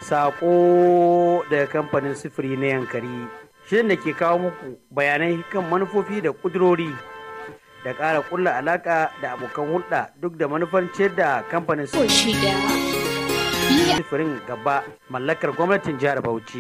Sako daga kamfanin sifiri na yankari. Shirin da ke kawo muku bayanai kan manufofi da kudurori da ƙara ƙulla alaƙa da abokan hulɗa duk da manufar ciyar da kamfanin sifirin gaba mallakar gwamnatin jihar Bauchi.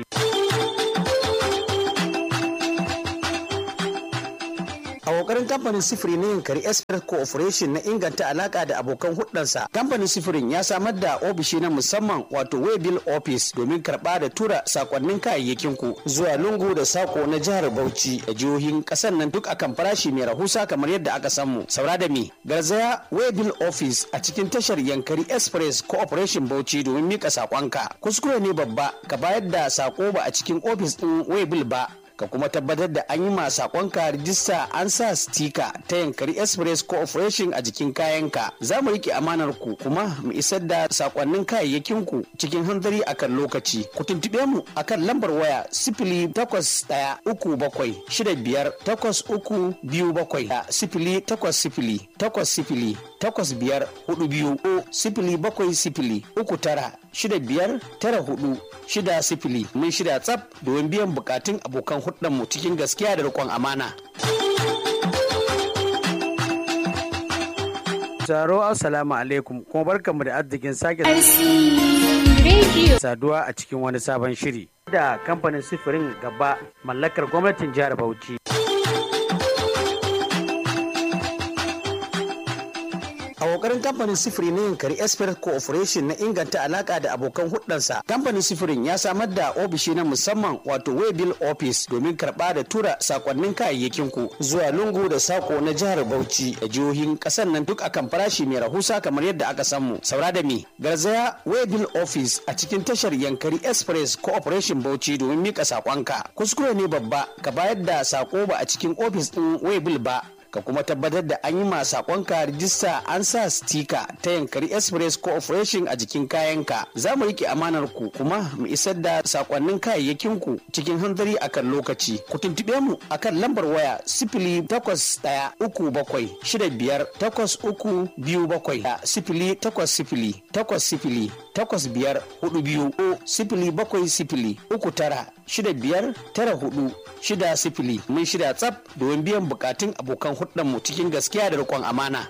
A kokarin kamfanin sifiri na yankari Express Corporation na inganta alaka da abokan hudansa, kamfanin sifirin ya samar da ofishi na musamman wato Waybill Office domin karba da tura sakonnin kayayyakin ku zuwa lungu da sako na jihar Bauchi da jihohin kasar nan duk akan farashi mai rahusa kamar yadda aka samu. Saura da me? Garzaya Waybill Office a cikin tashar Yankari Express Corporation Bauchi domin mika sakonka. Kuskure ne babba ka bayar da sako ba a cikin ofis din Waybill ba ka kuma tabbatar da an yi ma sakonka rijista an sa stika ta yankari express corporation a jikin kayanka za mu rike amanar ku kuma mu isar da sakonnin kayayyakin ku cikin hanzari akan lokaci ku tuntube mu akan lambar waya sifili takwas ɗaya uku bakwai shida biyar takwas uku biyu bakwai da sifili takwas sifili takwas sifili takwas biyar hudu biyu ko sifili bakwai sifili uku tara shida biyar tara hudu shida sifili mun shida tsaf domin biyan bukatun abokan mu cikin gaskiya da riƙon amana. Taro assalamu alaikum kuma barkanmu da arzikin sake saduwa a cikin wani sabon shiri da kamfanin sifirin gaba mallakar gwamnatin jihar Bauchi. a kokarin kamfanin sifiri na yankari express corporation na inganta alaka da abokan hudansa kamfanin sifirin ya samar da ofishi na musamman wato waybill office domin karba da tura sakonnin kayayyakin ku zuwa lungu da sako na jihar bauchi da jihohin kasar nan duk akan farashi mai rahusa kamar yadda aka samu saura da me garzaya waybill office a cikin tashar yankari express corporation bauchi domin mika sakonka kuskure ne babba ka bayar da sako ba a cikin ofis din waybill ba ka kuma tabbatar da an yi ma sakonka rijista an sa stika ta yankari express corporation a jikin kayanka za mu rike amanar ku kuma mu isar da sakonnin kayayyakin ku cikin hanzari akan lokaci ku tuntube mu akan lambar waya sifili takwas ɗaya uku bakwai shida biyar takwas uku biyu bakwai da sifili takwas sifili takwas sifili takwas biyar hudu biyu ko sifili bakwai sifili uku tara shida biyar tara hudu shida sifili mun shida tsaf domin biyan bukatun abokan mu cikin gaskiya da riƙon amana.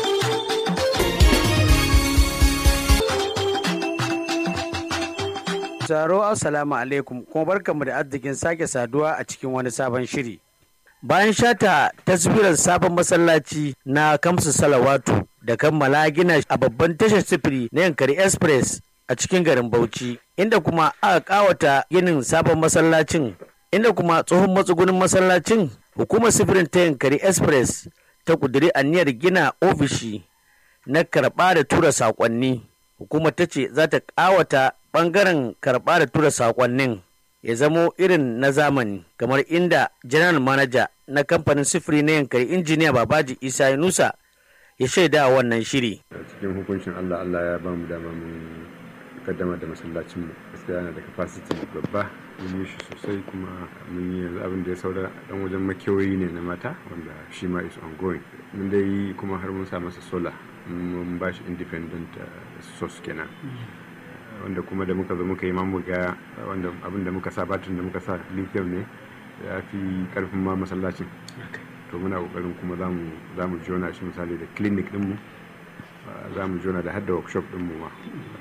Taro assalamu alaikum kuma barkanmu da arzikin sake saduwa a cikin wani sabon shiri. Bayan shata taswirar sabon masallaci na Kamsu Salawatu da kammala gina a babban tashar sifiri na Yankari Express a cikin garin Bauchi, inda kuma aka kawata ginin sabon masallacin, inda kuma tsohon matsugunin masallacin hukumar sifirin ta Yankari Express ta kuduri aniyar gina ofishi na karɓa da tura saƙonni. Hukumar ta ce za ta ƙawata ɓangaren karɓa da tura saƙonnin ya zamo irin na zamani kamar inda general manager na kamfanin sifiri na yankari injiniya babaji isa yunusa ya shaida wannan shiri cikin hukuncin allah allah ya ba mu dama mun kaddama da masallacin mu gaskiya yana da capacity babba mun yi shi sosai kuma mun yi yanzu abin da ya saura dan wajen makewayi ne na mata wanda shi ma is ongoing mun dai kuma har mun sa masa solar mun ba shi independent source kenan wanda kuma da muka zo muka yi mamu ga wanda abin da muka sa batun da muka sa lithium ne ya fi karfin ma masallacin to muna kokarin kuma za mu jona shi misali da clinic dinmu za mu jona da hadda workshop dinmu ma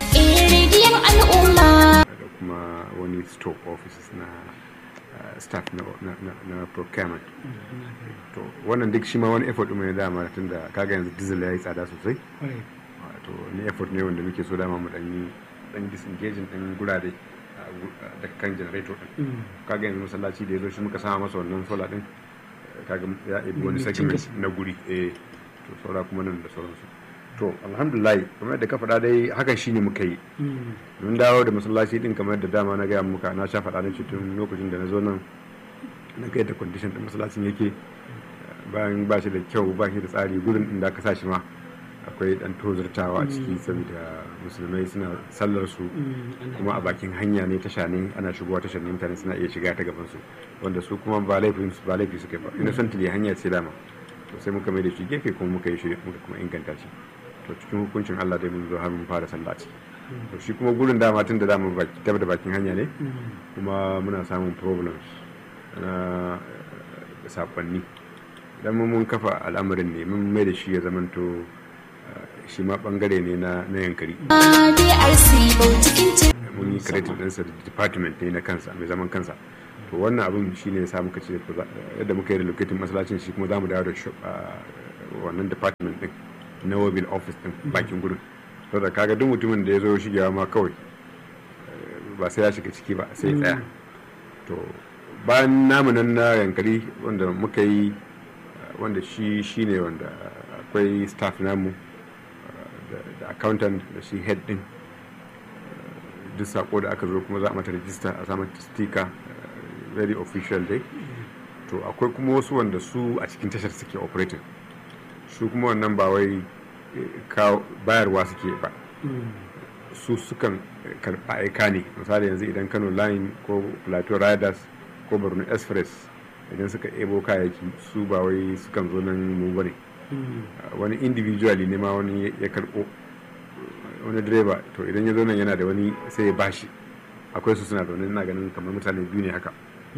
da kuma wani stock offices na staff na procurement to wannan duk shi ma wani effort ɗin ne dama tun da kaga yanzu diesel ya yi tsada sosai to ni effort ne wanda muke so dama mu dan yi dan disengaging din gurare da kan generator din kaga yanzu masallaci da ya zo shi muka sama masa wannan solar din kaga ya ibi wani segment na guri eh to saura kuma nan da sauransu to alhamdulillah kamar da ka faɗa dai hakan shine muka yi mun dawo da masallaci din kamar da dama na gaya muka na sha faɗa na tun lokacin da na zo nan na ga yadda condition din masallacin yake bayan ba shi da kyau ba shi da tsari gurin din da aka sa shi ma akwai dan tozartawa a ciki saboda musulmai suna sallar su kuma a bakin hanya ne tasha ne ana shigowa tashar ne mutane suna iya shiga ta gaban su wanda su kuma ba laifin su ba laifi suka ba innocently hanya ce dama to sai muka mai da shi gefe kuma muka yi shi muka kuma inganta shi to cikin hukuncin Allah dai mun zo har mun fara sallah ciki to shi kuma gurin dama tun da dama tabbata da bakin hanya ne kuma muna samun problems na sakonni idan mun kafa al'amarin ne mun mai da shi ya zamanto shi ma bangare ne na yankari mun yi creative ɗinsa da department ne na kansa mai zaman kansa to wannan abin shi ne ya sa muka ce yadda muka yi relocating masallacin shi kuma za mu dawo da wannan department din na mobile office din bakin gudun to da kaga duk mutumin da ya zo shigewa ma kawai ba sai ya shiga ciki ba sai ya tsaya to bayan namu nan na yankari wanda muka yi wanda shi shi ne wanda akwai staff namu da accountant da shi head din duk sako da aka zo kuma za a mata rajista a samun sticker very official dai to akwai kuma wasu wanda su a cikin tashar suke operating su kuma wannan ba wai bayarwa suke ba su sukan karɓa aika ne misali yanzu idan kano line ko plateau riders ko borno express idan suka ebo kayayyaki su ba wai sukan zo nan mu bane wani individually ne ma wani ya karɓo wani direba to idan ya zo nan yana da wani sai ya bashi akwai su suna zaune ina ganin kamar mutane biyu ne haka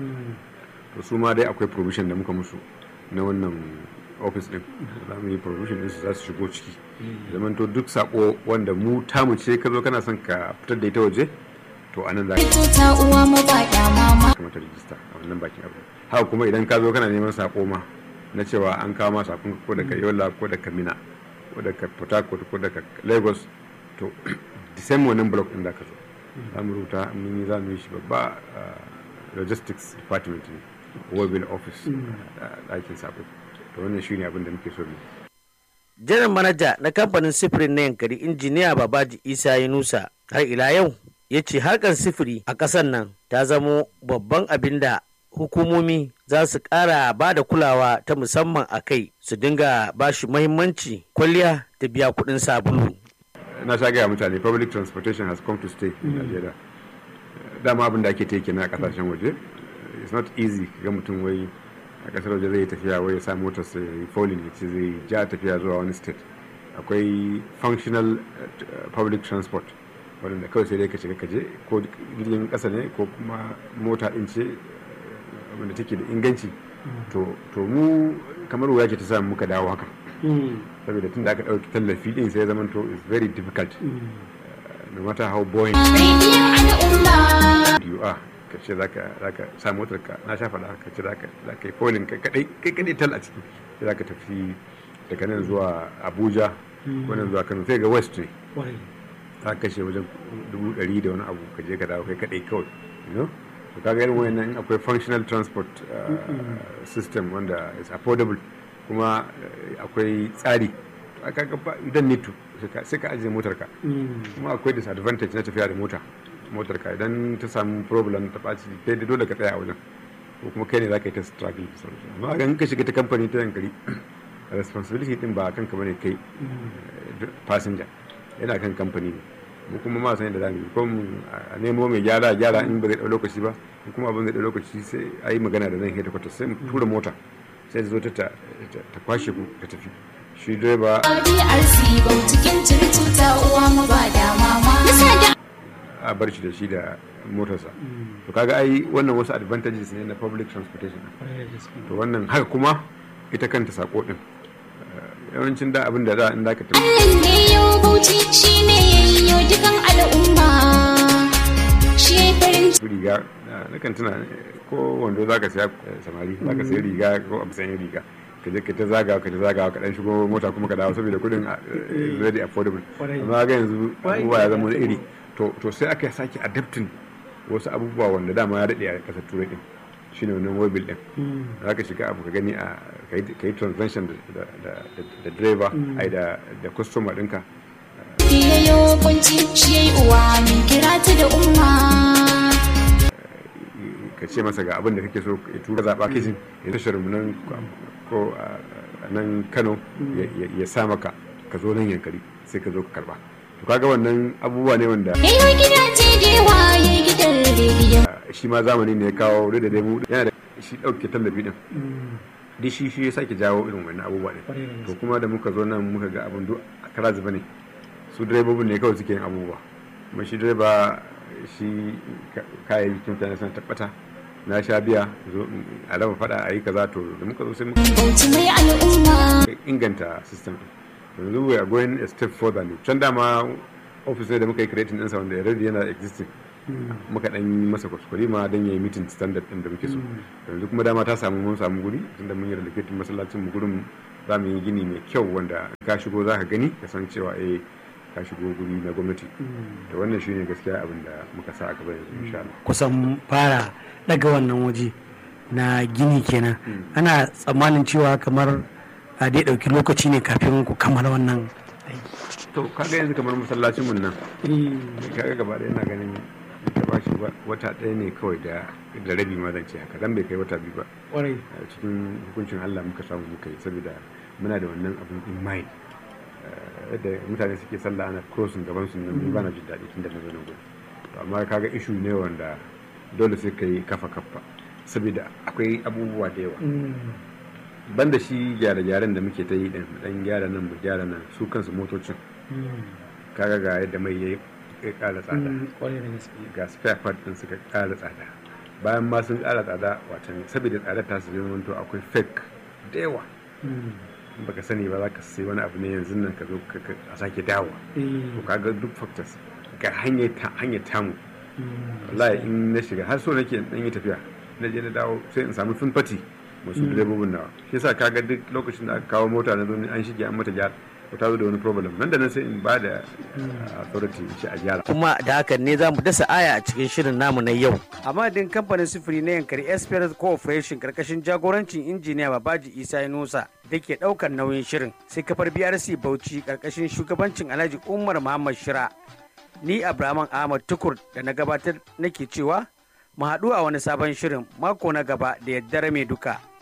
to su ma dai akwai provision da muka musu na wannan office din za mu yi provision din su za su shigo ciki zaman to duk sako wanda mu tamu ce ka zo kana son ka fitar da ita waje to anan za ka uwa mu ba mama kamar ta rijista a wannan bakin abu haka kuma idan ka zo kana neman sako ma na cewa an kawo ma sakon ko daga yola ko daga mina ko daga port harcourt ko daga lagos to the same wannan block din da ka zo za mu rubuta mun yi za mu yi shi babba logistics department ne mobile office ɗakin sako to wannan shine abin da muke so mu janar manaja na kamfanin sifirin na yankari injiniya babaji isa yunusa har ila yau ya ce harkar sifiri a ƙasar nan ta zamo babban abin da hukumomi za su ƙara ba da kulawa ta musamman a kai su dinga ba shi mahimmanci kwalliya da biya kuɗin sabulu na sha gaya mutane public transportation has come to stay in Nigeria dama abin da ake teke na kasashen waje it's not easy ga mutum wai a kasar waje zai tafiya wai ya sa motar sai ya yi falling ya ce zai ja tafiya zuwa wani state akwai functional public transport wadanda kawai sai dai ka shiga kaje ko jirgin kasa ne ko kuma mota din ce wanda take da inganci to mu kamar wuya ce ta samu muka dawo haka saboda tun da aka ɗauki tallafi din sai ya zama to is very difficult no matter how boring you are ka ce zaka zaka sa motar ka na sha faɗa ka ce zaka zaka yi polling kai kadai kai kadai tal a ciki sai zaka tafi daga nan zuwa Abuja wannan zuwa Kano sai ga West ne za ka kashe wajen dubu ɗari da wani abu ka je ka dawo kai kadai kawai you know to kaga irin wayannan akwai functional transport system wanda is affordable kuma akwai tsari idan need to sai ka ajiye motar ka kuma akwai disadvantage na tafiya da mota motar ka idan ta samu problem ta ɓaci kai da dole ka tsaya a wajen ko kuma kai ne za ka yi ta struggle amma ga ka shiga ta kamfani ta yankari responsibility din ba kanka bane kai passenger yana kan kamfani ne mu kuma ma san yadda za mu yi ko a nemo mai gyara gyara in ba zai ɗau lokaci ba kuma abin zai ɗau lokaci sai a yi magana da nan headquarters sai mu tura mota sai ta zo ta kwashe ku ta tafi shi direba a bar shi da shi da motarsa to kaga ai wannan wasu advantages ne na public transportation to wannan haka kuma ita kanta sako din yawancin da abin da za in zaka tafi ne yau bauchi shine yayyo dukan al'umma shi farin riga na kan tuna ko wando za ka siya samari za ka siya riga ko abu sayan riga ka je ka ta zaga ka ta zaga ka dan shigo mota kuma ka dawo saboda kudin very affordable amma ga yanzu abubuwa ya zama wani iri to sai aka sake adaptin wasu abubuwa wanda dama ya daɗe a ƙasar turai din shine wannan mobil din za ka shiga abu ka gani a ka yi transaction da driver ai da customer ɗinka yayo kunci shi yayi uwa min kira ta da umma ka ce masa ga abin da kake so ya tura zaɓa kishin ya tashar mu nan ko a nan kano ya sa maka ka zo nan yankari sai ka zo ka karba to kaga wannan abubuwa ne wanda yayo gidaje da yawa yayi gidan rediyo shi ma zamani ne ya kawo da da mu yana da shi ɗauke tallafi din duk shi shi ya sake jawo irin wannan abubuwa ne to kuma da muka zo nan muka ga abin duk kara zuba ne su direbobin ne kawai suke yin abubuwa kuma shi direba shi kayayyakin mutane suna tabbata na sha biya zo a raba fada a yi kaza to da muka zo sai muka Bauchi mai al'umma. inganta system din yanzu we are going a step further ne can dama office ne da muka yi creating ɗinsa wanda already yana existing muka dan yi masa kuskure ma don ya yi meeting standard din da muke so yanzu kuma dama ta samu mun samu guri tunda mun yi relocating masallacin mu gurin za mu yi gini mai kyau wanda ka shigo za ka gani ka san cewa eh ka shigo guri na gwamnati da wannan shine gaskiya abin da muka sa a gaba yanzu insha Allah kusan fara daga wannan waje na gini kenan ana tsammanin cewa kamar a dai ɗauki lokaci ne kafin ku kammala wannan to kaga yanzu kamar masallacin mun nan kaga gaba ɗaya ina ganin ta ba shi wata ɗaya ne kawai da da rabi ma zan ce haka dan bai kai wata biyu ba kwarai a cikin hukuncin Allah muka samu muka yi saboda muna da wannan abin in mind Eh, yadda mutane suke sallah ana crossing gaban su nan ni ba na jin daɗi tun da na zo nan gurin to amma kaga issue ne wanda dole sai kai kafa kafa saboda akwai abubuwa da yawa banda shi gyare-gyaren da muke ta yi din dan gyara nan mu gyara nan su kansu motocin kaga ga yadda mai ya ya ƙara tsada kwarai da gaske ga spare part din suka ƙara tsada bayan ma sun ƙara tsada watan saboda tsadar ta su zama to akwai fake da yawa in baka sani ba za ka sai wani abu ne yanzu nan ka zo ka- ka- a sake dawo to kaga duk factors ga hanyar ta hanyar tamu wallahi in na shiga har so nake in dan yi tafiya na je na dawo sai in samu sun fati masu direbobin nawa shi yasa kaga duk lokacin da aka kawo mota na zo ni an shige an mata gyara ko ta zo da wani problem nan da nan sai in ba da uh, authority in ce a gyara kuma da hakan ne za mu dasa aya a cikin shirin namu na yau. A madadin kamfanin sufuri na yankari Esperance Corporation karkashin jagorancin injiniya Babaji Isa Yunusa da ke daukar nauyin shirin sai kafar BRC Bauchi karkashin shugabancin Alhaji Umar Muhammad Shira. Ni Abraman Ahmad Tukur da na gabatar nake cewa mu haɗu a wani sabon shirin mako na gaba da yaddare mai duka.